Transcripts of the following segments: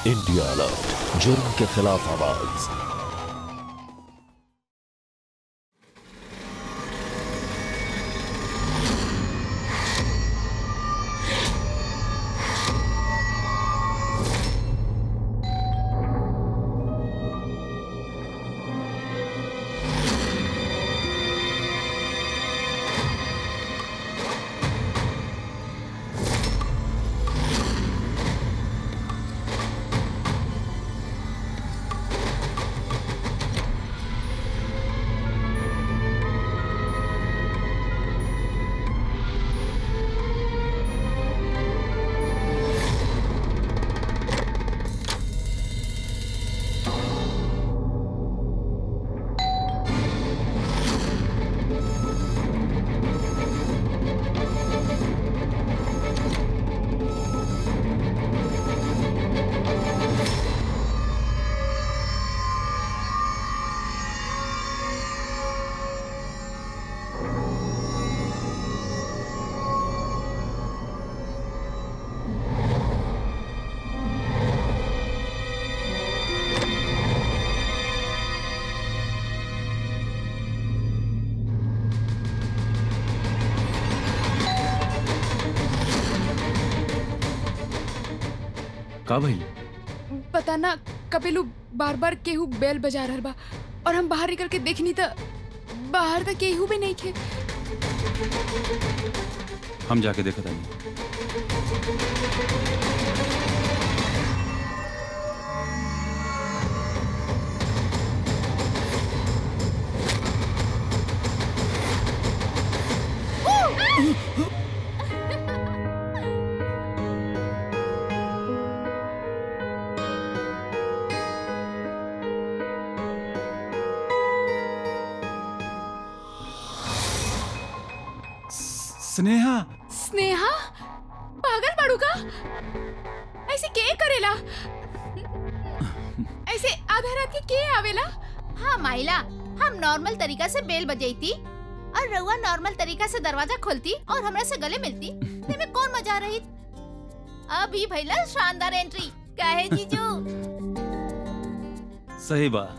India alert जुर्म के खिलाफ आवाज का भइल पता ना कपिलू बार बार केहू बेल बजा रहल बा और हम बाहर निकल के देखनी त बाहर त केहू भी नहीं खे हम जाके देखत हनी स्नेहा स्नेहा पागल बाड़ू का ऐसे के करेला ऐसे आधा रात के के आवेला हाँ माइला हम नॉर्मल तरीका से बेल बजैती और रउआ नॉर्मल तरीका से दरवाजा खोलती और हमरा से गले मिलती में कौन मजा रही अभी भैला शानदार एंट्री काहे जीजू सही बा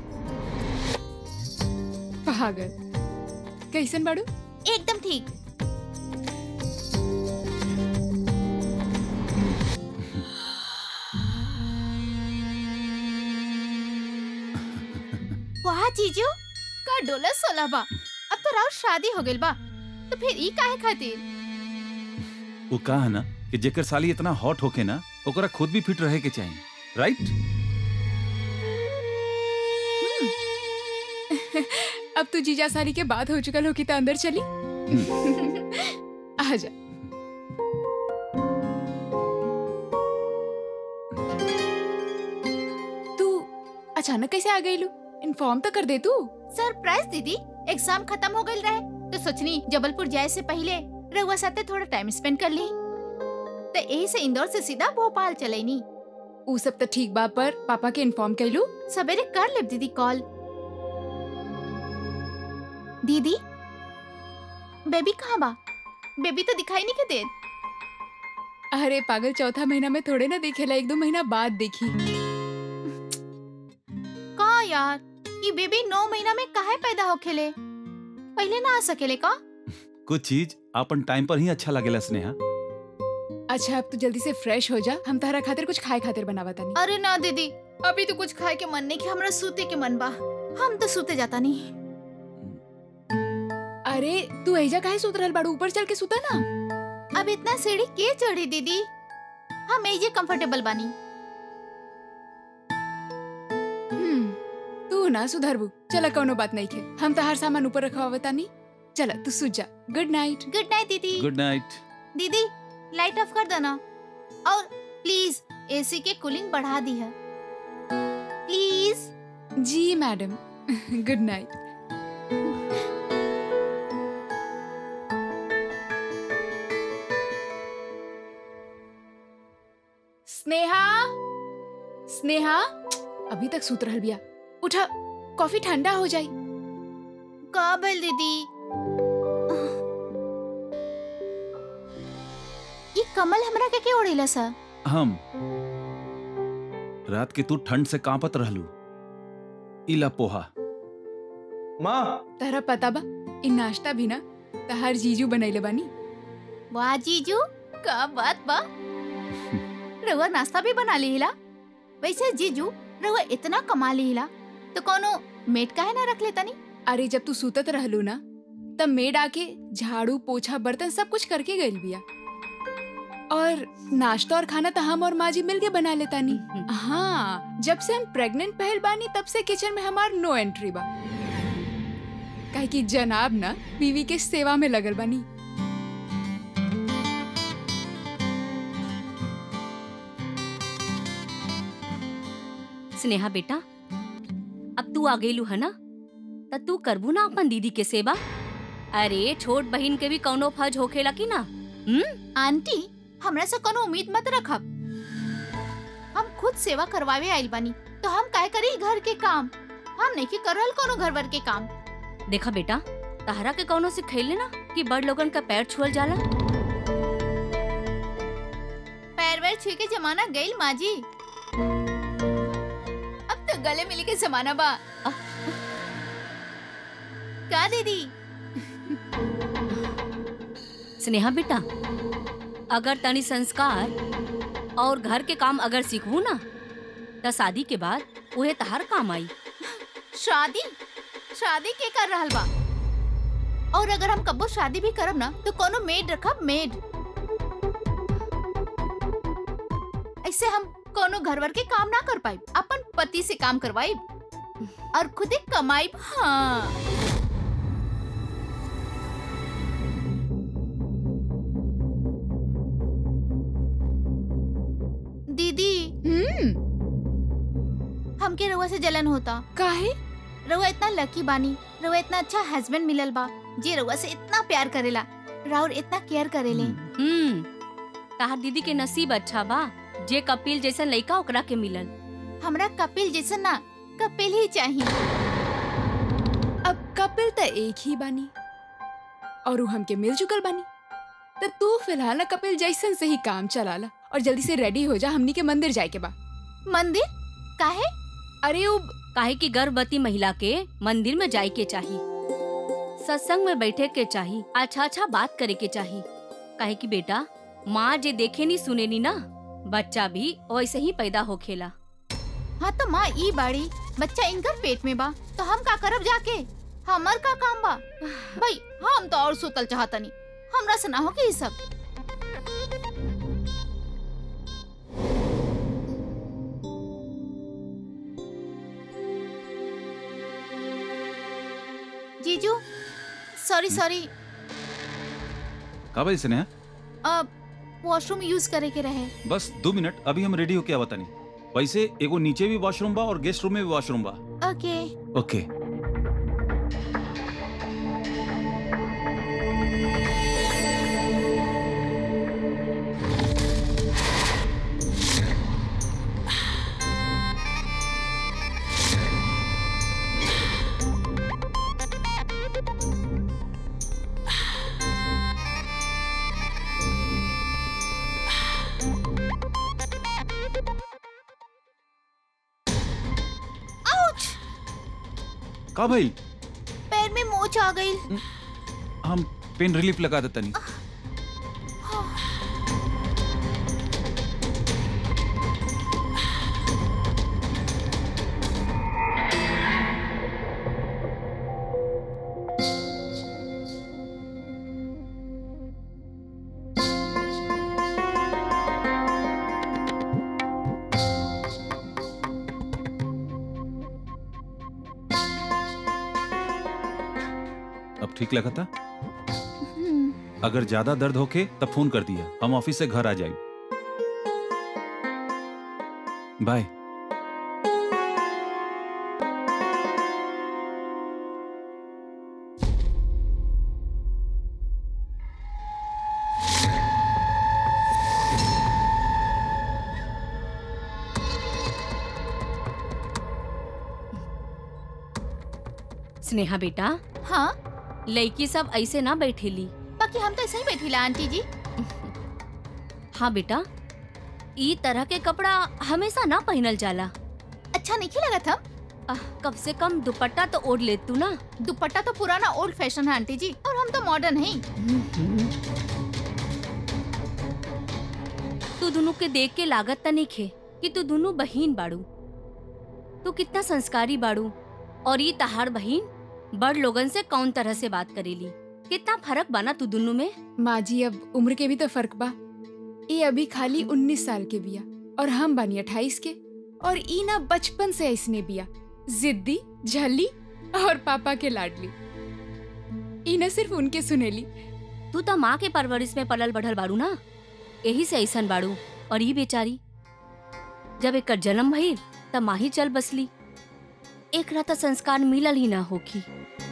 पागल कैसन बाड़ू एकदम ठीक वाह जीजू का डोलर सोलह बा अब तो राउर शादी हो गइल बा तो फिर ई काहे खातिर वो का है ना कि जेकर साली इतना हॉट होके ना ओकरा खुद भी फिट रहे के चाहिए राइट अब तू जीजा साली के बात हो चुकल हो कि त अंदर चली आ जा तू अचानक कैसे आ गई लू इन्फॉर्म तो कर दे तू सरप्राइज दीदी एग्जाम खत्म हो गइल रहे तो सोचनी जबलपुर जाए से पहले रउआ साथे थोड़ा टाइम स्पेंड कर ली तो यही से इंदौर से सीधा भोपाल चलेनी ऊ सब तो ठीक बा पर पापा के इन्फॉर्म कैलू सवेरे कर ले दीदी कॉल दीदी बेबी कहाँ बा बेबी तो दिखाई नहीं के दे अरे पागल चौथा महीना में थोड़े ना देखेला एक दो महीना बाद देखी का यार ये बेबी नौ महीना में काहे पैदा हो खेले पहले ना आ सकेले का कुछ चीज अपन टाइम पर ही अच्छा लगेला स्नेहा अच्छा अब तू जल्दी से फ्रेश हो जा हम तारा खातिर कुछ खाए खातिर बनावा तानी अरे ना दीदी अभी तो कुछ खाए के मन नहीं कि हमरा सूते के मन बा हम तो सूते जाता नहीं अरे तू ऐजा काहे सुत रहल बाड़ू ऊपर चल के सुता ना अब इतना सीढ़ी के चढ़ी दीदी हम एजे कंफर्टेबल बानी हम्म, तू ना सुधरबू चला कौनो बात नहीं खे हम तहार सामान ऊपर रखवा तानी चला तू सूत जा गुड नाइट गुड नाइट दीदी गुड नाइट दीदी लाइट ऑफ कर देना और प्लीज एसी के कूलिंग बढ़ा दी है प्लीज जी madam good night Sneha Sneha अभी तक सूत रहल बिया उठा कॉफी ठंडा हो जाई का भइल दीदी ये कमल हमरा के के ओढ़ेला सा हम रात के तू ठंड से कांपत रहलू इला पोहा माँ तहरा पता बा इ नाश्ता भी ना तहार जीजू बनैले बानी वाह जीजू का बात बा रउआ नाश्ता भी बना लीला वैसे जीजू रउआ इतना कमा लीला तो कोनो मेट काहे ना रख लेता नी अरे जब तू सुतत रहलू ना तब मेड आके झाड़ू पोछा बर्तन सब कुछ करके गइल बिया और नाश्ता और खाना तो हम और माँ जी मिल के बना लेता नी हाँ जब से हम प्रेग्नेंट पहल बानी तब से किचन में हमार नो एंट्री बा काहे कि जनाब ना बीवी के सेवा में लगल बानी स्नेहा बेटा अब तू आ गईलू है ना त तू करबू ना अपन दीदी के सेवा अरे छोट बहन के भी कौनो फर्ज होखेला की ना हम्म आंटी हमरा से कोनो उम्मीद मत रखब हम खुद सेवा करवावे आइल बानी तो हम काय करी घर के काम हम नहीं करल कोनो घर वर के काम देखा बेटा तहरा के कौनो से खेले ना कि बड़ लोगन का पैर छुअल जाला पैर वैर छू के जमाना गइल माँ जी अब तो गले मिले के जमाना बा अह, का दीदी स्नेहा बेटा अगर तनी संस्कार और घर के काम अगर सीखबू ना त शादी के बाद उहे तहार काम आई शादी शादी के कर रहल बा और अगर हम कबो शादी भी करब ना तो कोनो मेड रखब मेड ऐसे हम कोनो घरवर के काम ना कर पाई अपन पति से काम करवाई और खुद ही कमाई हाँ दीदी हम्म हमके रउआ से जलन होता काहे रउआ इतना लकी बानी रउआ इतना अच्छा हस्बैंड मिलल बा जे रउआ से इतना प्यार करेला राउर इतना केयर करेले हम्म तहार दीदी के नसीब अच्छा बा जे कपिल जैसन लइका ओकरा के मिलल हमरा कपिल जैसन ना कपिल ही चाहिए अब कपिल त एक ही बानी और उ हमके मिल चुकल बानी त तू फिलहाल ना कपिल जैसन से ही काम चलाला और जल्दी से रेडी हो जा हमनी के मंदिर जाए के बा मंदिर काहे अरे उ काहे कि गर्भवती महिला के मंदिर में जाए के चाही सत्संग में बैठे के चाही अच्छा अच्छा बात करे के चाही काहे कि बेटा माँ जे देखे नी सुने नी ना बच्चा भी वैसे ही पैदा होखेला हाँ तो माँ ई बाड़ी बच्चा इनकर पेट में बा तो हम का करब जाके हमर का काम बा भाई हम तो और सुतल चाहतनी हमरा से ना हो के ई सब जीजू सॉरी सॉरी का भाई स्नेहा अब वॉशरूम यूज करे के रहे बस दो मिनट अभी हम रेडी होके आवतानी वैसे एगो नीचे भी वॉशरूम बा और गेस्ट रूम में भी वॉशरूम बा ओके ओके आउच का भाई पैर में मोच आ गई हम पेन रिलीफ लगा देतनी अब ठीक लगा था अगर ज्यादा दर्द होके तब फोन कर दिया हम ऑफिस से घर आ जाए बाय स्नेहा बेटा हाँ लड़की सब ऐसे ना बैठेली बाकी हम तो ऐसे ही बैठीला आंटी जी हाँ बेटा ई तरह के कपड़ा हमेशा ना पहनल जाला अच्छा नहीं लगा था आह, कम से कम दुपट्टा तो ओढ़ ले तू ना दुपट्टा तो पुराना ओल्ड फैशन है आंटी जी और हम तो मॉडर्न हैं तू दोनों के देख के लागत त नहीं खे कि तू दोनों बहन बाड़ू तू कितना संस्कारी बाड़ू और ये तहार बहन बड़ लोगन से कौन तरह से बात करेली कितना फर्क बना तू दोनों में माँ जी अब उम्र के भी तो फर्क बा ये अभी खाली उन्नीस साल के बिया और हम बानी अट्ठाईस के और ई ना बचपन से ऐसने बिया जिद्दी झल्ली और पापा के लाडली ई ना सिर्फ उनके सुनेली तू तो माँ के परवरिश में पलल बढ़ल बाड़ू ना यही से ऐसन बाड़ू और ये बेचारी जब एक जन्म भइल तब माही चल बसली एक रात संस्कार मिलल ही ना होखी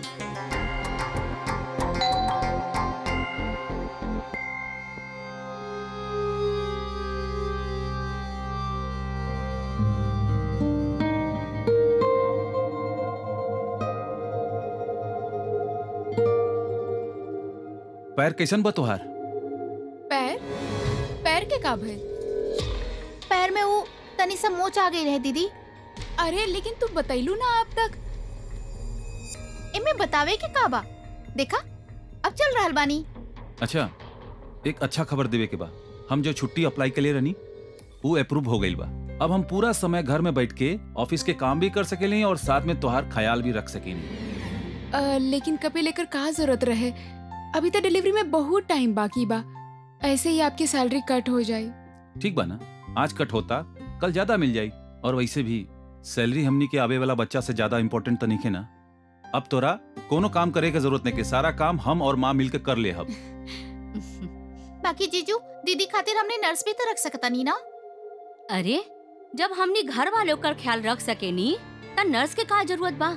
पैर कैसन बा तोहार पैर पैर के का भइल पैर में वो तनी सा मोच आ गई रहे दीदी अरे लेकिन तू बतैलू ना अब तक इमे बतावे के का बा देखा अब चल रहल बानी अच्छा एक अच्छा खबर देवे के बा हम जो छुट्टी अप्लाई के लिए रहनी वो अप्रूव हो गई बा अब हम पूरा समय घर में बैठ के ऑफिस के काम भी कर सकेली और साथ में तोहार ख्याल भी रख सकेली अ, लेकिन कपे लेकर कहा जरूरत रहे अभी तो डिलीवरी में बहुत टाइम बाकी बा ऐसे ही आपकी सैलरी कट हो जाए ठीक बा ना आज कट होता कल ज्यादा मिल जाई और वैसे भी सैलरी हमनी के आवे वाला बच्चा से ज्यादा इम्पोर्टेंट तो नहीं है ना अब तोरा कोनो काम करे के जरूरत नहीं के सारा काम हम और माँ मिलकर कर ले अब बाकी जीजू दीदी खातिर हमने नर्स भी तो रख सकता नी ना अरे जब हमनी घर वालों का ख्याल रख सके नी त नर्स के का जरूरत बा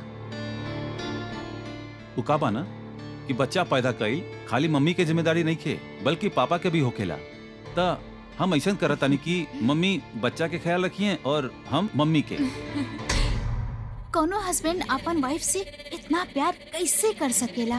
वो का बा ना कि बच्चा पैदा कईल खाली मम्मी के जिम्मेदारी नहीं खे बल्कि पापा के भी होखेला त हम ऐसा करतानी कि मम्मी बच्चा के ख्याल रखिए और हम मम्मी के कोनो हस्बैंड अपन वाइफ से इतना प्यार कैसे कर सकेला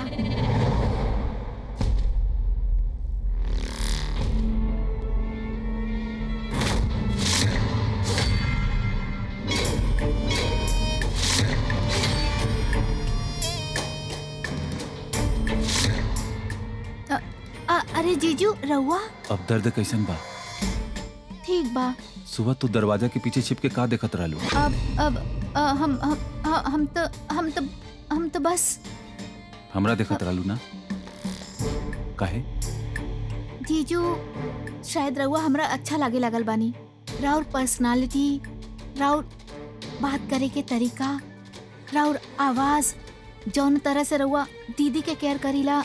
अ- अ- अरे जीजू रहुआ अब दर्द कैसन बा ठीक बा सुबह तू दरवाजा के पीछे छिप के का देखत रहलू अब अब अ, हम हम ह- हम तो हम तो हम तो बस हमरा देखत रहलू ना काहे जीजू शायद रहुआ हमरा अच्छा लागे लगल बानी राउर पर्सनालिटी राउर बात करे के तरीका राउर आवाज जौन तरह से रहुआ दीदी के केयर करीला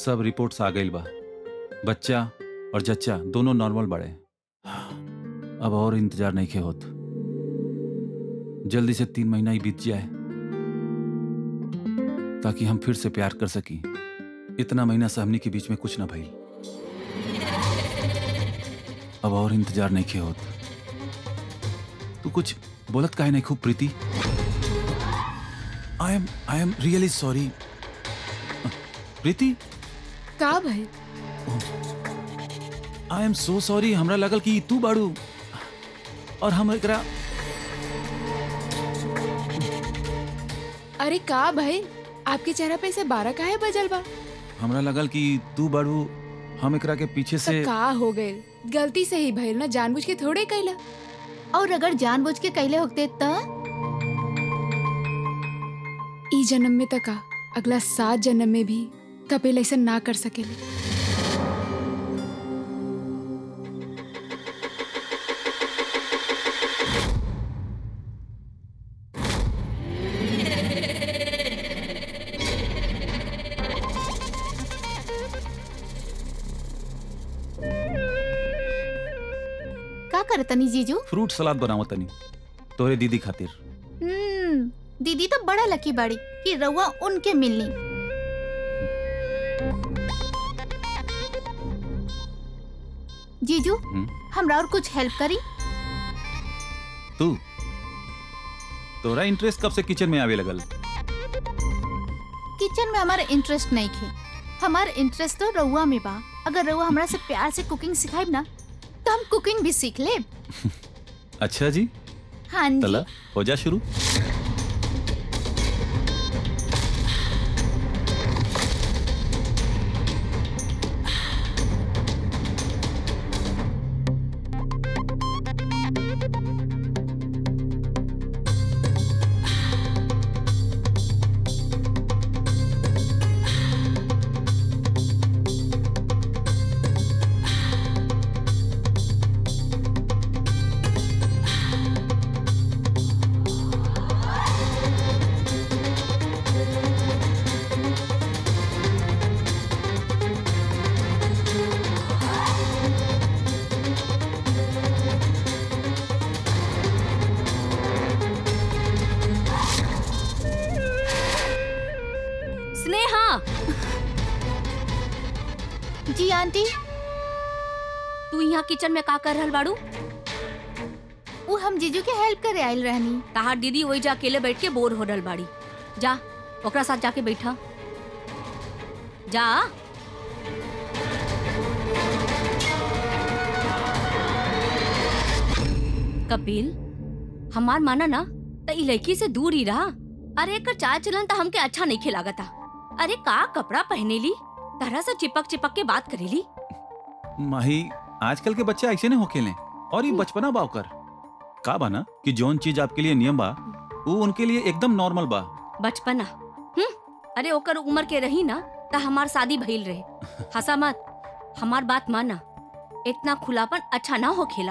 सब रिपोर्ट्स आ गई बा बच्चा और जच्चा दोनों नॉर्मल बड़े अब और इंतजार नहीं के होत जल्दी से तीन महीना ही बीत जाए ताकि हम फिर से प्यार कर सकी इतना महीना से हमनी के बीच में कुछ ना भई अब और इंतजार नहीं के होत तू कुछ बोलत काहे नहीं खूब Preeti I am I am really sorry Preeti का भइल आई एम सो सॉरी हमरा लगल कि तू बाड़ू और हम एकरा अरे का भइल आपके चेहरा पे से बारह काहे बजल बा हमरा लगल कि तू बाड़ू हम एकरा के पीछे तो से का हो गइल गलती से ही भइल ना जानबूझ के थोड़े कैला और अगर जानबूझ के कैले होते त ई जन्म में तका अगला सात जन्म में भी कपिल ऐसा ना कर सकेले का करतनी जीजू फ्रूट सलाद बनावो तनी तोरे दीदी खातिर हम्म दीदी तो बड़ा लकी बाड़ी कि रउआ उनके मिलनी जीजू हम्म? हमरा और कुछ हेल्प करी तू तोरा इंटरेस्ट कब से किचन में आवे लगल किचन में हमारा इंटरेस्ट नहीं खे हमारा इंटरेस्ट तो रउआ में बा अगर रउआ हमरा से प्यार से कुकिंग सिखाइब ना तो हम कुकिंग भी सीख लेब अच्छा जी हाँ जी तला हो जा शुरू स्नेहा जी आंटी तू यहाँ किचन में का कर रहल बाड़ू वो हम जीजू के हेल्प करे आयल रहनी तहार दीदी वही जा अकेले बैठ के बोर हो रहल बाड़ी जा ओकरा साथ जाके बैठा जा कपिल हमार माना ना त ई लड़की से दूर ही रहा अरे एकर चाल चलन त हमके अच्छा नहीं खिलागता अरे का कपड़ा पहनेली तरह से चिपक चिपक के बात करेली माही आजकल के बच्चे ऐसे नहीं होखेले और ये बचपना बा ओकर का बा ना कि जौन चीज आपके लिए नियम बा वो उनके लिए एकदम नॉर्मल बा बचपना हम्म अरे ओकर उम्र के रही ना त हमार शादी भइल रहे हंसा मत हमार बात माना इतना खुलापन अच्छा ना हो खेला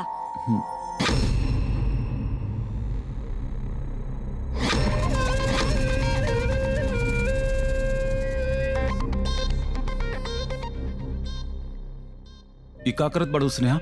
ई का करत बड़ू स्नेहा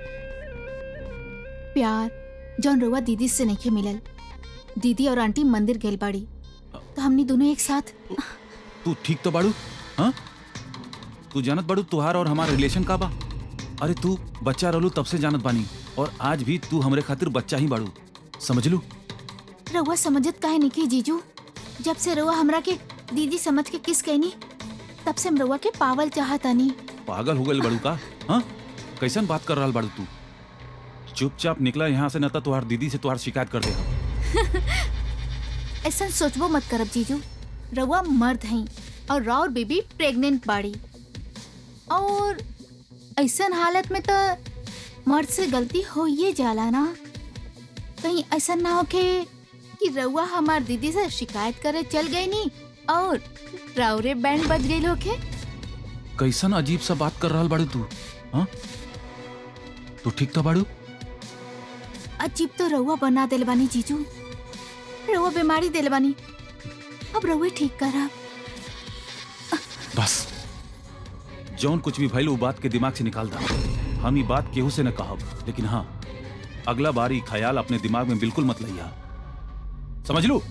प्यार जौन रउआ दीदी से नहीं मिलल दीदी और आंटी मंदिर गेल बाड़ी तो हमनी दोनों एक साथ तू ठीक तो बाड़ू हाँ तू जानत बाड़ू तुहार और हमार रिलेशन का बा अरे तू बच्चा रहलू तब से जानत बानी और आज भी तू हमरे खातिर बच्चा ही बाड़ू समझ लू रउआ समझत काहे नहीं की जीजू जब से रउआ हमरा के दीदी समझ के किस कहनी तब से हम रउआ के पावल चाहतानी पागल हो गई बड़ू का हाँ कैसन बात कर रहा बाड़ू तू चुपचाप निकला यहाँ से न तो तुहार दीदी से तुहार शिकायत कर दे ऐसा सोचबो मत करब जीजू रउआ मर्द हैं और राउर बेबी प्रेग्नेंट बाड़ी और ऐसन हालत में तो मर्द से गलती हो ये जाला ना कहीं ऐसा ना होके कि रउआ हमार दीदी से शिकायत करे चल गई नी और राउरे बैंड बज गई होके कैसन अजीब सा बात कर रहा बाड़ू तू हाँ तू ठीक तो बाड़ू अजीब तो रउआ बना दिल बानी जीजू रउआ बीमारी दिल बानी अब रउए ठीक करब बस जौन कुछ भी भइल उ बात के दिमाग से निकाल दा हम ये बात केहू से न कहब लेकिन हाँ अगला बार ये ख्याल अपने दिमाग में बिल्कुल मत लइहा समझ लू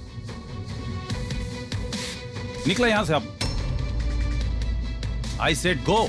निकला यहां से अब आई सेड गो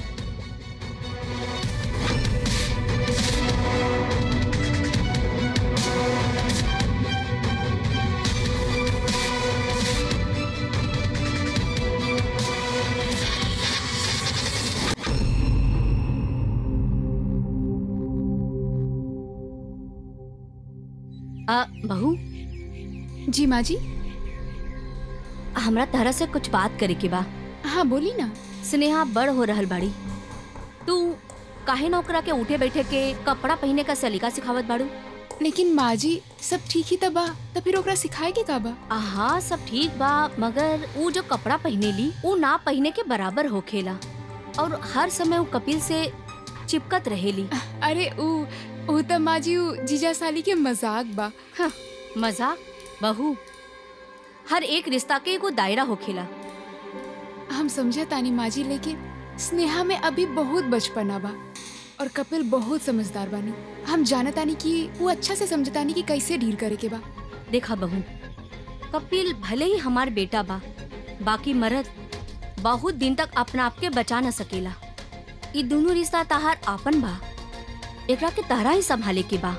आ, बहू जी माँ जी हमरा तरह से कुछ बात करे के बा हाँ बोली ना स्नेहा बड़ हो रहल बाड़ी तू काहे ना ओकरा के उठे बैठे के कपड़ा पहने का सलीका सिखावत बाड़ू लेकिन माँ जी सब ठीक ही तबा तो फिर ओकरा सिखाए के का बा हाँ सब ठीक बा मगर ऊ जो कपड़ा पहने ली ऊ ना पहने के बराबर होखेला और हर समय ऊ कपिल से चिपकत रहेली अरे ऊ ऊ तो माँ जी ऊ जीजा साली के मजाक बा हाँ, मजाक बहू हर एक रिश्ता के एगो दायरा होखेला हम समझा तानी माँ जी लेकिन स्नेहा में अभी बहुत बचपना बा और कपिल बहुत समझदार बानी हम जानतानी कि वो अच्छा से समझतानी कि कैसे डील करे के बा देखा बहू कपिल भले ही हमार बेटा बा बाकी मर्द बहुत दिन तक अपना आप के बचा न सकेला ई दोनों रिश्ता तहार आपन बा एकरा के तहरा ही संभाले के बा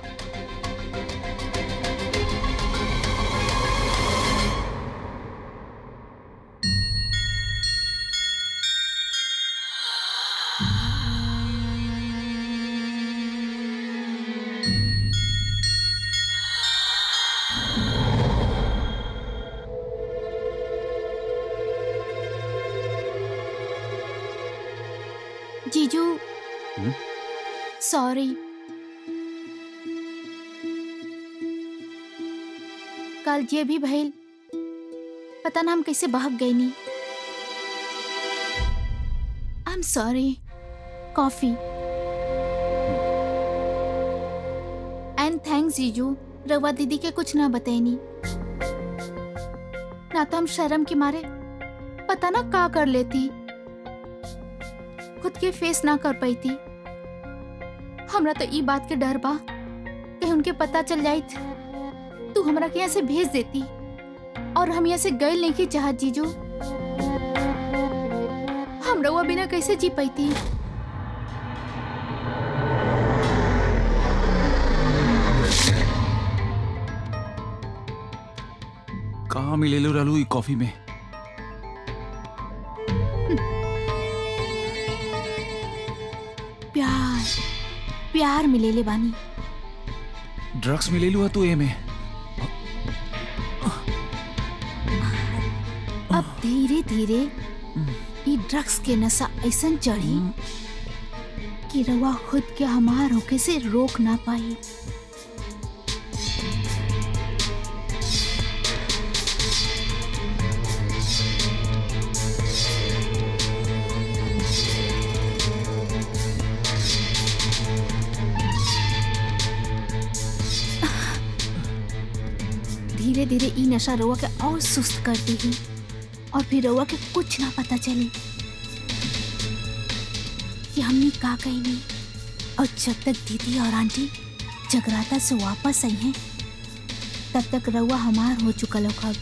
जीजू हम्म? सॉरी कल जे भी भइल पता ना हम कैसे बहक गई नी I am sorry coffee and thanks जीजू रवा दीदी के कुछ ना बताइनी ना तो हम शर्म के मारे पता ना का कर लेती खुद के फेस ना कर पाई थी हमरा तो ई बात के डर बा कि उनके पता चल जाई तू हमरा के यहाँ से भेज देती और हम यहाँ से गए नहीं की चाहत जीजू हम रउआ बिना कैसे जी पाई थी कहाँ मिलेलू रहलू ई कॉफी में प्यार प्यार मिलेले बानी ड्रग्स मिलेलू है तू ए में अब धीरे धीरे ई ड्रग्स के नशा ऐसन चढ़ी कि रवा खुद के हमार होके से रोक ना पाई धीरे धीरे ई नशा रउआ के और सुस्त कर देगी और फिर रउआ के कुछ ना पता चले कि हमने का कही नहीं और जब तक दीदी और आंटी जगराता से वापस आई हैं तब तक रउआ हमार हो चुका लोग अब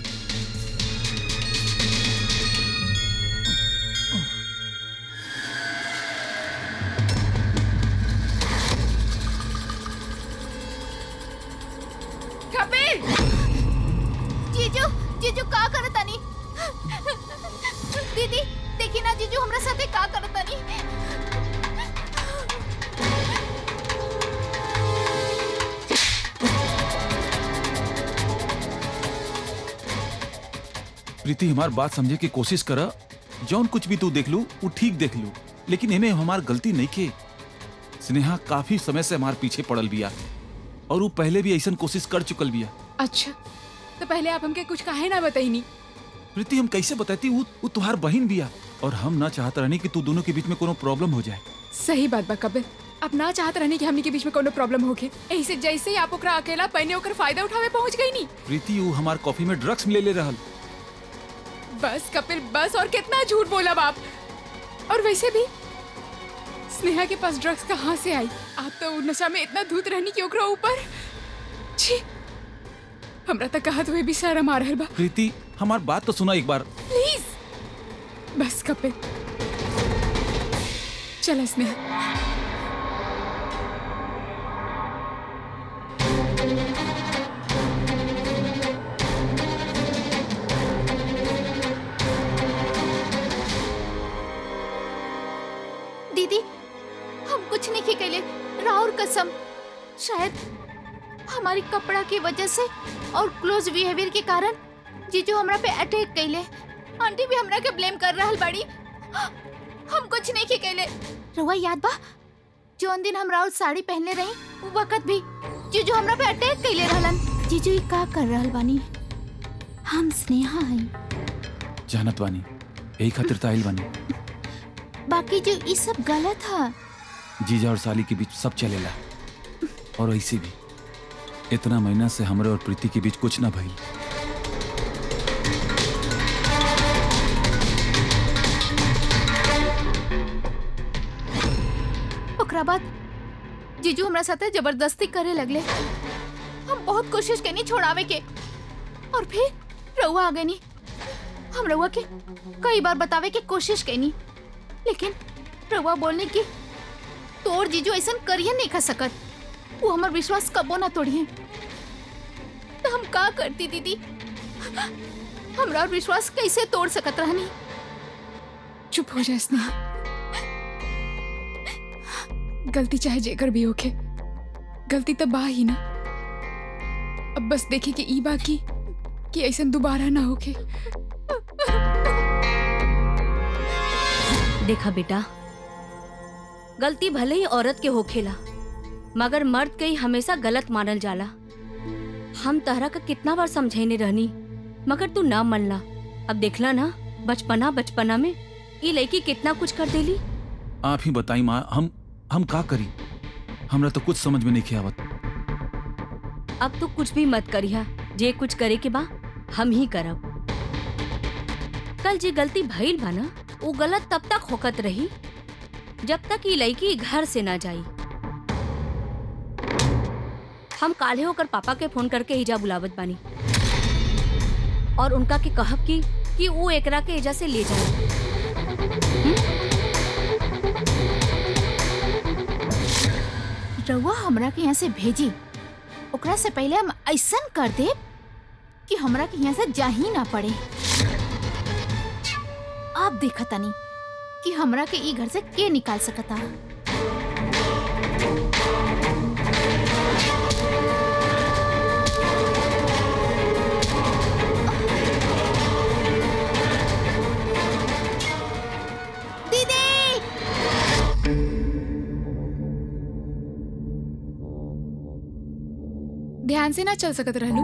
कपिल जीजू जीजू का करतानी दीदी देखी ना जीजू हमरा साथे का करतानी प्रीति हमार बात समझे की कोशिश कर जौन कुछ भी तू देख लू वो ठीक देख लू लेकिन एमे हमार गलती नहीं के स्नेहा काफी समय से हमार पीछे पड़ल बिया और वो पहले भी ऐसा कोशिश कर चुकल बिया अच्छा तो पहले आप हमके कुछ काहे ना बताई प्रीति हम कैसे बताती वो वो तुम्हार बहन बिया और हम ना चाहत रहनी कि तू दोनों के बीच में कोनो प्रॉब्लम हो जाए सही बात बा कपिल अब ना चाहत रहने कि हमनी के बीच में कोनो प्रॉब्लम होके ऐसे जैसे ही आप ओकरा अकेला पहने ओकर फायदा उठावे पहुंच गई नी प्रीति वो हमार कॉफी में ड्रग्स ले ले रहल बस कपिल बस और कितना झूठ बोला बाप और वैसे भी स्नेहा के पास ड्रग्स कहाँ से आई आप तो उ नशा में इतना धूत रहनी कि ओकरा ऊपर छी हमरा तक कहा तो भी सारा मार रहल बा प्रीति हमार बात तो सुना एक बार प्लीज बस कपिल चल स्नेहा दीदी हम कुछ नहीं की कैले राउर कसम शायद हमारी कपड़ा की वजह से और क्लोज बिहेवियर के कारण जीजू हमरा पे अटैक कैले आंटी भी हमरा के ब्लेम कर रहल बाड़ी हम कुछ नहीं की कैले रउआ याद बा जोन दिन हम राउर साड़ी पहनले रही वो वक्त भी जीजू हमरा पे अटैक कैले रहलन जीजू ई का कर रहल बानी हम स्नेहा हई जानत बानी यही खातिर ताइल बानी बाकी जो ई सब गलत है जीजा और साली के बीच सब चलेला और ऐसे भी इतना महीना से हमरे और प्रीति के बीच कुछ ना भइल ओकरा बाद जीजू हमरा साथे जबरदस्ती करे लगले हम बहुत कोशिश कैनी छोड़ावे के और फिर रउआ आ गनी हम रउआ के कई बार बतावे के कोशिश कैनी लेकिन रउआ बोलने की तोर जीजू ऐसन करिए नहीं खा सकत वो हमर विश्वास कबो ना तोड़िए तो हम का करती दीदी हमरा और विश्वास कैसे तोड़ सकत रहनी चुप हो जा स्नेहा गलती चाहे जेकर भी होके गलती तो बा ही ना अब बस देखे कि ई बाकी कि ऐसा दोबारा ना होके देखा बेटा गलती भले ही औरत के होखेला मगर मर्द के ही हमेशा गलत मानल जाला हम तहरा का कितना बार समझाइने रहनी मगर तू ना मनला अब देखला ना बचपना बचपना में ये लड़की कितना कुछ कर देली आप ही बताई माँ हम हम का करी हमरा तो कुछ समझ में नहीं आवत अब तू कुछ भी मत करिया जे कुछ करे के बा हम ही करब कल जे गलती भइल बा ना वो गलत तब तक होकत रही जब तक ये लड़की घर से ना जाई हम काले होकर पापा के फोन करके ईजा बुलावत बानी और उनका के कहब की कि वो एकरा के एजा से ले जाए रउआ हमरा के यहाँ से भेजी ओकरा से पहले हम ऐसन कर दे कि हमरा के यहाँ से जा ही ना पड़े आप देखा तनी कि हमरा के ई घर से के निकाल सकता दीदी ध्यान से ना चल सकत रहलू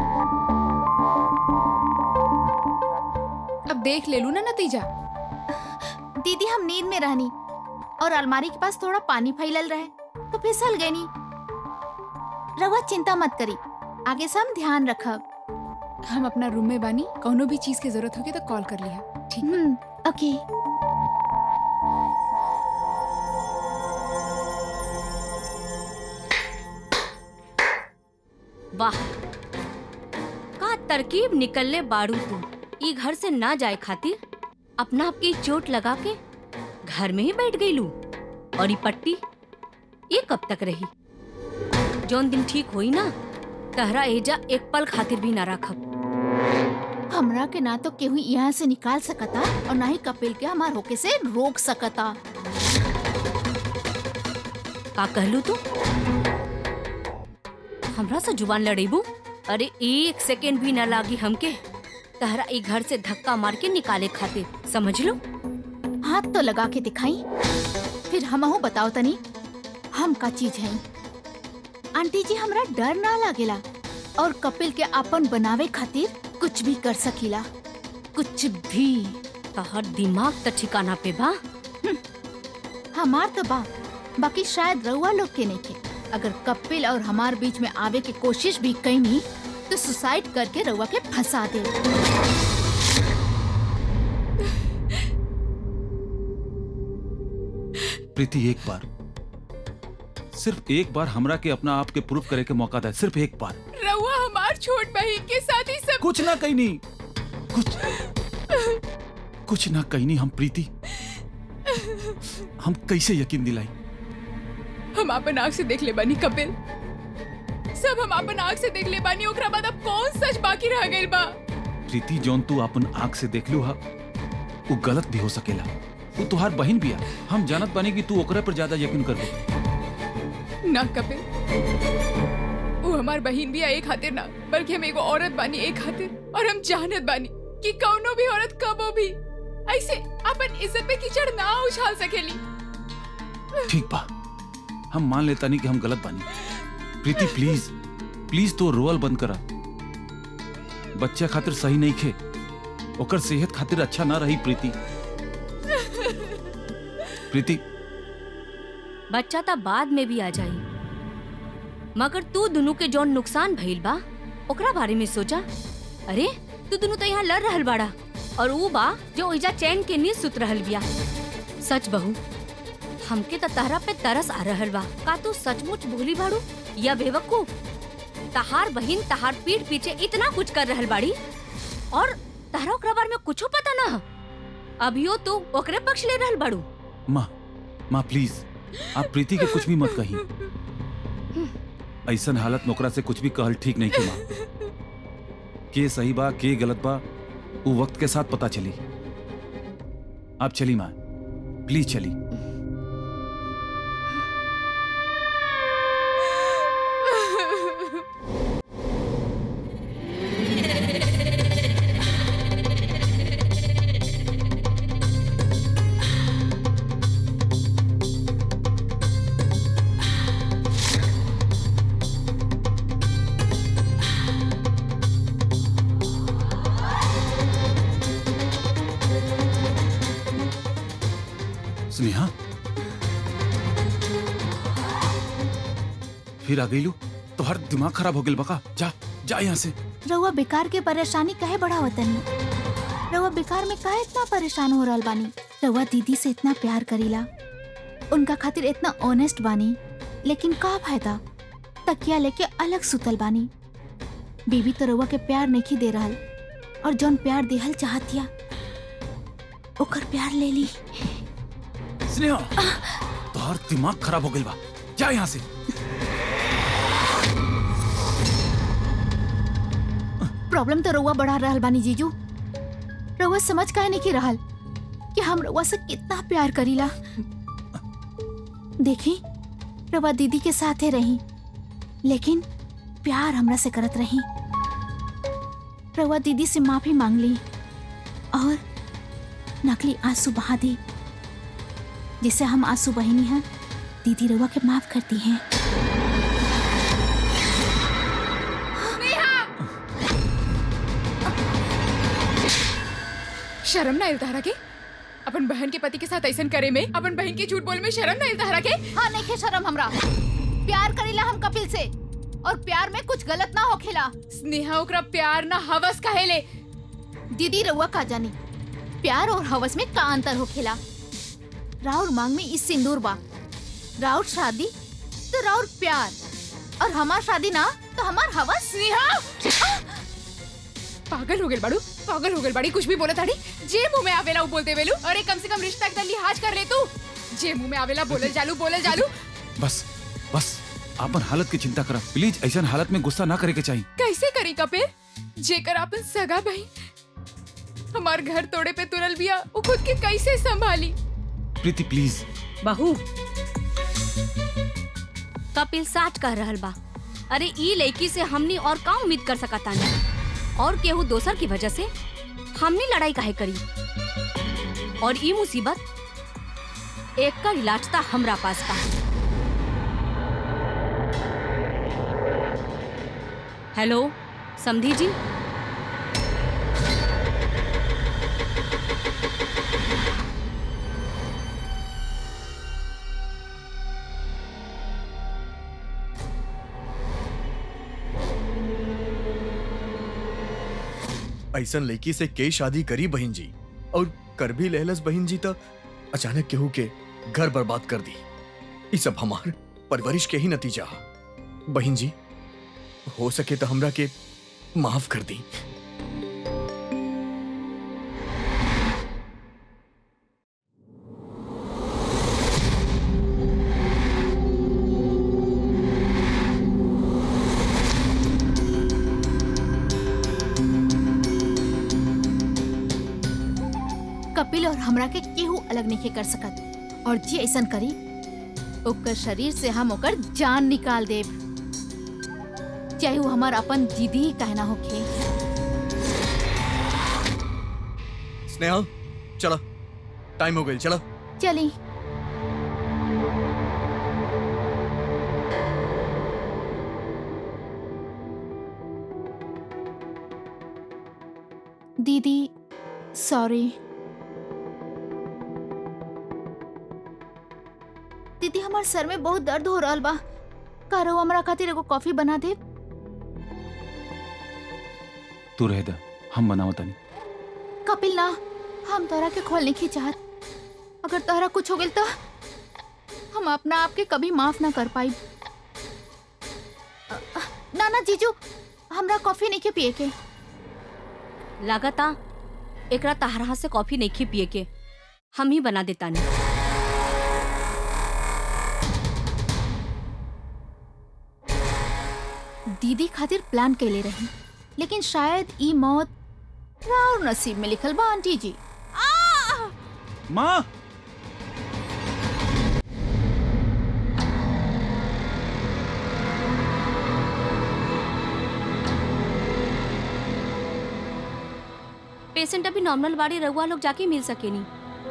अब देख ले लू ना नतीजा दीदी हम नींद में रहनी और अलमारी के पास थोड़ा पानी फैलल रहे तो फिसल गई नी रवा चिंता मत करी आगे से हम ध्यान रखब हम अपना रूम में बानी कौनो भी चीज की जरूरत होगी तो कॉल कर लिया ठीक हम्म ओके वाह का तरकीब निकलने बाड़ू तू ई घर से ना जाए खातिर अपना आपकी चोट लगा के घर में ही बैठ गई लू और ये पट्टी ये कब तक रही जौन दिन ठीक होई ना तहरा एजा एक पल खातिर भी ना रखब हमरा के ना तो केहू यहाँ से निकाल सकता और ना ही कपिल के हमार होके से रोक सकता का कहलू तू हमरा से जुबान लड़ेबू अरे एक सेकेंड भी ना लागी हमके तहरा ई घर से धक्का मार के निकाले खातिर समझ लो हाथ तो लगा के दिखाई फिर हमहू बताओ तनी हम का चीज है आंटी जी हमरा डर ना लागेला और कपिल के अपन बनावे खातिर कुछ भी कर सकीला कुछ भी तहर दिमाग त ठिकाना पे बा हमार तो बा बाकी शायद रउआ लोग के नहीं के अगर कपिल और हमार बीच में आवे की कोशिश भी कईनी तो सुसाइड करके रउआ के फंसा दे प्रीति एक बार सिर्फ एक बार हमरा के अपना आप के प्रूफ करे के मौका दे सिर्फ एक बार रउआ हमार छोट बहन के साथ ही सब कुछ ना कहीं नहीं कुछ कुछ ना कहीं नहीं हम प्रीति हम कैसे यकीन दिलाई हम अपन आँख से देख ले बानी कपिल सब हम अपन आँख से देख ले बानी ओकरा बाद अब कौन सच बाकी रह गइल बा प्रीति जौन तू अपन आंख से देख लू हा वो गलत भी हो सकेला वो तुहार बहन भी है हम जानत बानी कि तू ओकरा पर ज्यादा यकीन करबो ना कपिल वो हमार बहन भी है एक खातिर ना बल्कि हम एगो औरत बानी एक खातिर और हम जानत बानी कि कौनो भी औरत कबो भी ऐसे अपन इज्जत पे कीचड़ ना उछाल सकेली ठीक बा हम मान लेता नहीं कि हम गलत बानी प्रीति प्लीज प्लीज तो रोअल बंद करा बच्चा खातिर सही नहीं खे ओकर सेहत खातिर अच्छा ना रही प्रीति प्रीति बच्चा ता बाद में भी आ जाई मगर तू दोनों के जौन नुकसान भइल बा ओकरा बारे में सोचा अरे तू दोनों तो यहाँ लड़ रहल बाड़ा और ऊ बा जो ओइजा चैन के नींद सुत रहल बिया सच बहू हमके त तहरा पे तरस आ रहल बा का तू सचमुच भूली बाड़ू या बेवकूफ तहार बहिन तहार पीठ पीछे इतना कुछ कर रहल बाड़ी और तहरा ओकरा बारे में कुछो पता ना अभियो तू ओकरे पक्ष ले रहल बाड़ू माँ माँ प्लीज आप प्रीति के कुछ भी मत कही ऐसन हालत में ओकरा से कुछ भी कहल ठीक नहीं के माँ के सही बा के गलत बा वो वक्त के साथ पता चली आप चली माँ प्लीज चली स्नेहा फिर आ गई लू तो हर दिमाग खराब हो गया बका जा जा यहाँ से रउआ बेकार के परेशानी काहे बढ़ावतनी रउआ बेकार में काहे इतना परेशान हो रहल बानी रउआ दीदी से इतना प्यार करीला उनका खातिर इतना ऑनेस्ट बानी लेकिन का फायदा तकिया लेके अलग सुतल बानी बीबी तो रउआ के प्यार नहीं दे रहल और जौन प्यार देहल चाहतिया ओकर प्यार ले ली स्नेहा तो हर दिमाग खराब हो गई बा जा यहाँ से प्रॉब्लम तो रउआ बढ़ा रहल बानी जीजू रउआ समझ काहे नहीं की रहल कि हम रउआ से कितना प्यार करीला देखी रउआ दीदी के साथे रही लेकिन प्यार हमरा से करत रही रउआ दीदी से माफी मांग ली और नकली आंसू बहा दी जिसे हम आंसू बहिनी हैं दीदी रउआ के माफ करती हैं शर्म ना इल्तारा के अपन बहन के पति के साथ ऐसा करे में अपन बहन के झूठ बोले में शर्म ना इल्तारा के हाँ नहीं के शर्म हमरा प्यार करीला हम कपिल से और प्यार में कुछ गलत ना होखेला स्नेहा ओकरा प्यार ना हवस कहेले दीदी रउआ का जानी प्यार और हवस में का अंतर होखेला राउर मांग में इस सिंदूर बा राउर शादी तो राउर प्यार और हमार शादी ना तो हमार हवस स्नेहा पागल हो गए बाड़ू पागल हो गए बाड़ी कुछ भी बोले ताड़ी जे मुंह में आवेला वो बोलते वेलू अरे कम से कम रिश्ता का लिहाज कर ले तू जे मुंह में आवेला बोले जालू बोले जालू बस बस आपन हालत की चिंता करा प्लीज ऐसा हालत में गुस्सा ना करे के चाहिए कैसे करी कपिल जेकर अपन सगा बहन हमार घर तोड़े पे तुरल बिया वो खुद के कैसे संभाली प्रीति प्लीज बहू कपिल साच कह रहल बा अरे ई लड़की से हमनी और का उम्मीद कर सकता नहीं और केहू दोसर की वजह से हमनी लड़ाई काहे करी और ई मुसीबत एक का इलाज था हमरा पास बा हेलो समधी जी ऐसन लड़की से के शादी करी बहन जी और कर भी लेहलस बहन जी तो अचानक केहू के घर बर्बाद कर दी ई सब हमार परवरिश के ही नतीजा हा बहन जी हो सके तो हमरा के माफ कर दी कपिल और हमरा के केहू अलग नहीं कर सकत और जे ऐसन करी ओकर शरीर से हम ओकर जान निकाल देब चाहे वो हमार अपन दीदी ही कहना होखे स्नेहा चला टाइम हो गई चला चली दीदी सॉरी दीदी हमार सर में बहुत दर्द हो रहा बा का रहो हमरा खातिर एगो कॉफी बना दे तू रह दा हम बनावत तनी कपिल ना हम तोहरा के खोल नहीं चाहत अगर तोहरा कुछ हो गइल तो हम अपना आप के कभी माफ ना कर पाई ना ना जीजू हमरा कॉफी नहीं के पिए के लागता एकरा तहरा हाथ से कॉफी नहीं खी पिए के हम ही बना देता नहीं दीदी खातिर प्लान कैले रही लेकिन शायद ई मौत राउर नसीब में लिखल बा आंटी जी माँ पेशेंट अभी नॉर्मल बाड़ी रहुआ लोग जाके मिल सके नहीं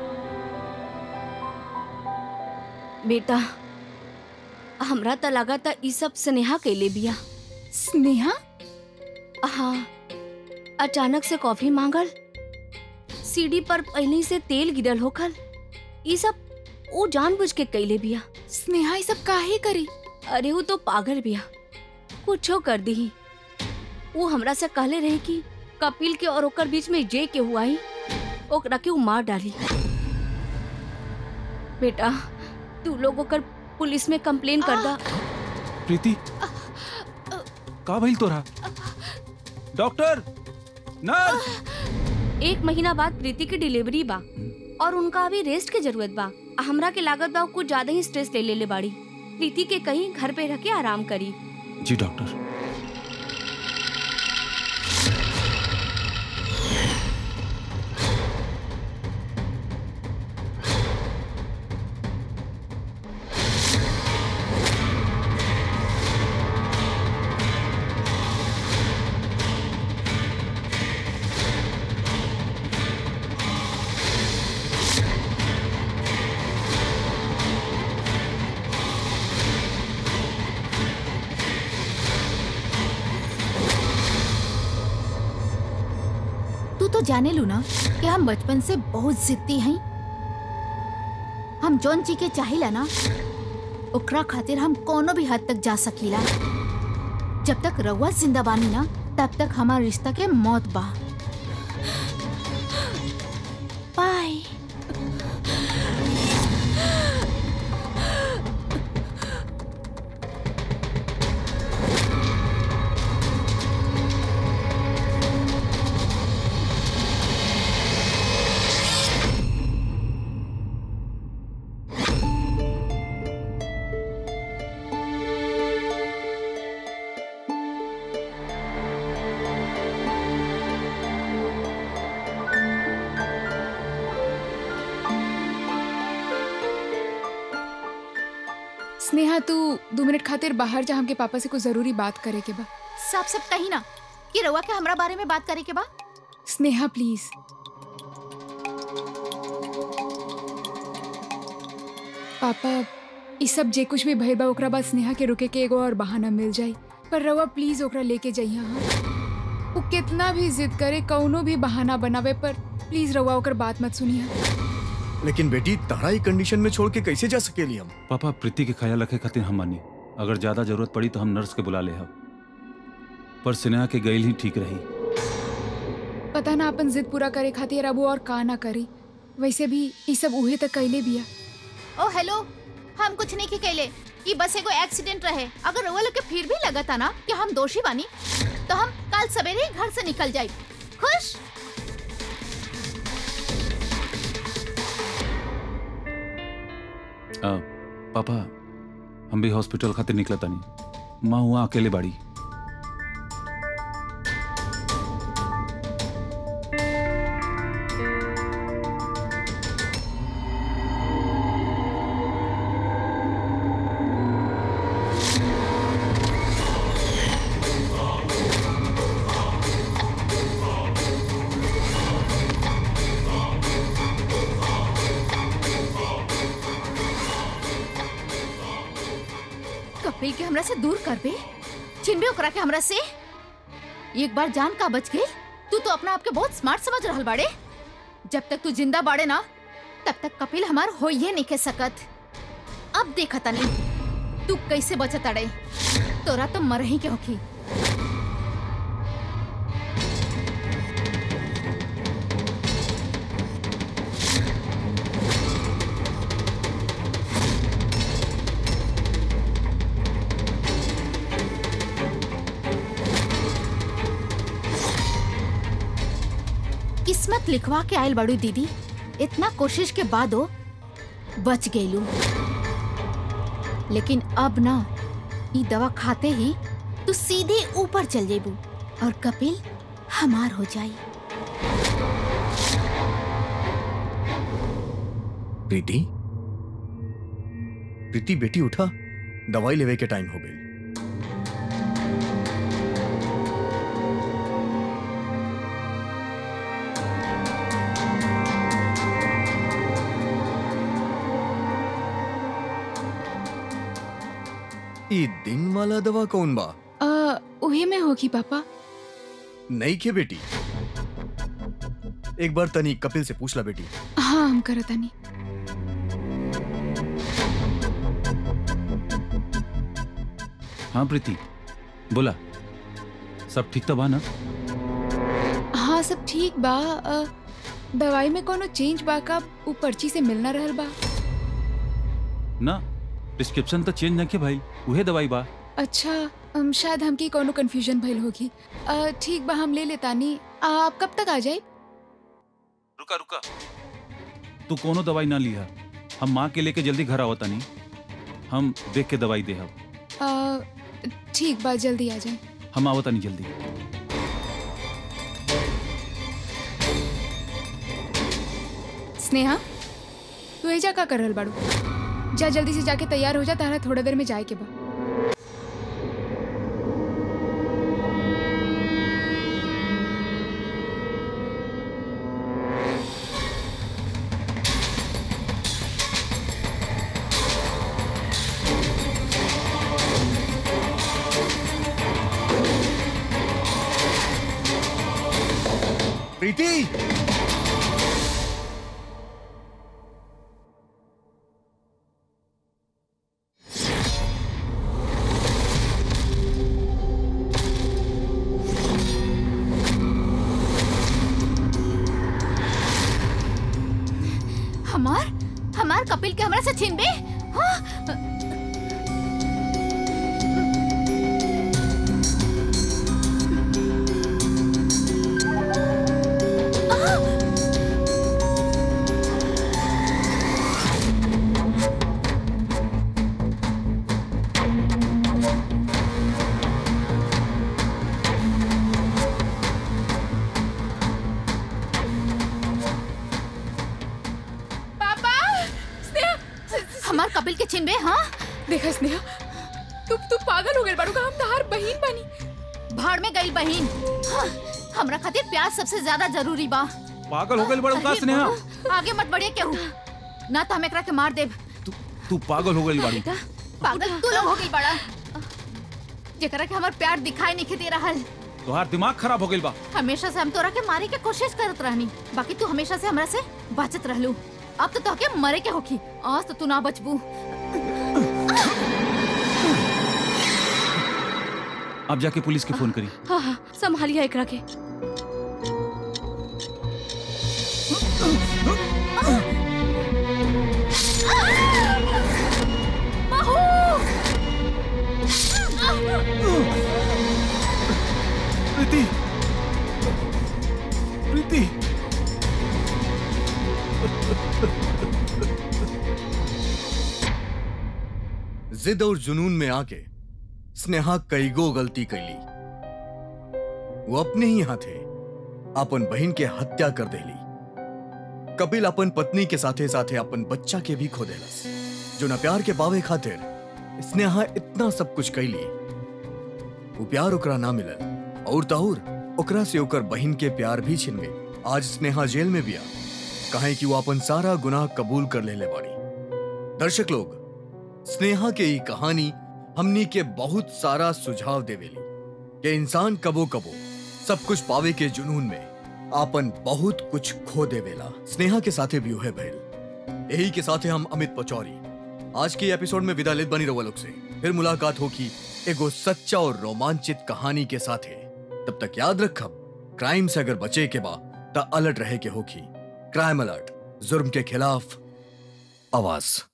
बेटा हमरा त लागता ई सब स्नेहा कैले बिया स्नेहा हाँ अचानक से कॉफी मांगल सीढ़ी पर पहले से तेल गिरल होखल ई सब वो जानबूझ के कैले बिया स्नेहा ये सब काहे करी अरे वो तो पागल बिया कुछो कर दी वो हमरा से कहले रहे कि कपिल के और ओकर बीच में जे के हुआ ही ओकरा के उ मार डाली बेटा तू लोग ओकर पुलिस में कंप्लेन कर दा प्रीति का भइल तोरा डॉक्टर नर्स एक महीना बाद प्रीति की डिलीवरी बा और उनका अभी रेस्ट के जरूरत बा हमरा के लागत बा उ कुछ ज्यादा ही स्ट्रेस ले लेले बाड़ी प्रीति के कहीं घर पे रह के आराम करी जी डॉक्टर तू तो जाने लू ना कि हम बचपन से बहुत जिद्दी हैं हम जौन जी के चाहिला ना ओकरा खातिर हम कोनो भी हद तक जा सकीला जब तक रउआ जिंदा बानी ना तब तक हमार रिश्ता के मौत बा बाय स्नेहा तू दो मिनट खातिर बाहर जा हमके पापा से कुछ जरूरी बात करे के बा साफ साफ कही ना कि रउआ के हमरा बारे में बात करे के बा स्नेहा प्लीज पापा ई सब जे कुछ भी भइल बा ओकरा बाद स्नेहा के रुके के एगो और बहाना मिल जाई पर रवा प्लीज ओकरा लेके जाइए हाँ वो कितना भी जिद करे कौनो भी बहाना बनावे पर प्लीज रवा ओकर बात मत सुनिए लेकिन बेटी तारा ही कंडीशन में छोड़ के कैसे जा सकेली हम पापा प्रीति के ख्याल रखे खातिर हम मानी अगर ज्यादा जरूरत पड़ी तो हम नर्स के बुला ले हम पर स्नेहा के गईल ही ठीक रही पता ना अपन जिद पूरा करे खातिर अब वो और का ना करी वैसे भी ई सब उहे तक कैले बिया ओ हेलो हम कुछ नहीं कहले ई बस एगो एक्सीडेंट रहे अगर रउआ लोग के फिर भी लगता ना कि हम दोषी बानी तो हम कल सवेरे ही घर से निकल जाए खुश आ, पापा हम भी हॉस्पिटल खातिर निकला तानी माँ हुआ अकेले बाड़ी कपिल के हमरा से दूर करबे छिनबे ओकरा के हमरा से एक बार जान का बच गई तू तो अपना आप के बहुत स्मार्ट समझ रहल बाड़े जब तक तू जिंदा बाड़े ना तब तक कपिल हमार होइए नहीं के सकत अब देखा तनी तू कैसे बचत अड़े तोरा तो मर ही के होखी किस्मत लिखवा के आयल बड़ू दीदी इतना कोशिश के बादो बच गईलू लेकिन अब ना ई दवा खाते ही तू सीधे ऊपर चल जेबू और कपिल हमार हो जाई प्रीति प्रीति बेटी उठा दवाई लेवे के टाइम हो गई ई दिन वाला दवा कौन बा अ, उहे में होगी पापा नहीं के बेटी एक बार तनी कपिल से पूछ ला बेटी हाँ हम करतानी हाँ प्रीति बोला सब ठीक तो बा ना हाँ सब ठीक बा अ, दवाई में कोनो चेंज बा का उ पर्ची से मिलना रहल बा ना प्रिस्क्रिप्शन तो चेंज ना के भाई उहे दवाई बा अच्छा अम, शायद हमकी कोनो कंफ्यूजन भइल होगी अ, ठीक बा हम ले लेतानी आप कब तक आ जाए रुका रुका तू कोनो दवाई ना लिहा हम माँ के लेके जल्दी घर आवता नहीं हम देख के दवाई दे ठीक बा जल्दी आ जाए हम आवता नहीं जल्दी स्नेहा तू एजा का कर रहल बाड़ू जा जल्दी से जाके तैयार हो जा तारा थोड़ा देर में जाए के बा प्रीति हमार हमार कपिल के हमरा से छीनबे हाँ? पापा स्नेहा हमार कपिल के छीनबे हाँ देखा स्नेहा तू तू पागल हो गई बाड़ू का हम तहार बहिन बनी भाड़ में गई बहिन हाँ, हमरा खातिर प्यार सबसे ज्यादा जरूरी बा पागल हो गई बड़ा अरे का स्नेहा बाबा, आगे मत बढ़िए केहू ना तो हम एकरा के मार देब तू तू पागल हो गई बाड़ी पागल तू लोग हो गई बड़ा जेकरा के हमार प्यार दिखाई नहीं दे रहल तोहार दिमाग खराब हो गई बा हमेशा से हम तोरा के मारे के कोशिश करत रहनी बाकी तू हमेशा से हमरा से बचत रहलू अब तो तोहके मरे के होखी आज तो तू ना बचबू अब जाके पुलिस के फोन करी हाँ हाँ संभालिए एकरा के आ! जिद और जुनून में आके स्नेहा कईगो गलती कैली वो अपने ही हाथे अपन बहन के हत्या कर देली कपिल अपन पत्नी के साथे साथे अपन बच्चा के भी खो देलस जो न प्यार के पावे खातिर स्नेहा इतना सब कुछ कैली वो प्यार ओकरा ना मिलल और ताउर ओकरा से ओकर बहन के प्यार भी छिन गई आज स्नेहा जेल में बिया कहे कि वो अपन सारा गुनाह कबूल कर लेले बाड़ी दर्शक लोग स्नेहा के ई कहानी हमनी के बहुत सारा सुझाव देवेली कि इंसान कबो कबो सब कुछ पावे के जुनून में आपन बहुत कुछ खो देवेला स्नेहा के साथे भी उहे भइल यही के साथे हम अमित पचौरी आज के एपिसोड में विदा लेत बनी रहुआ लोग से फिर मुलाकात होगी एगो सच्चा और रोमांचित कहानी के साथे तब तक याद रखब क्राइम से अगर बचे के बा त अलर्ट रहे के होगी क्राइम अलर्ट जुर्म के खिलाफ आवाज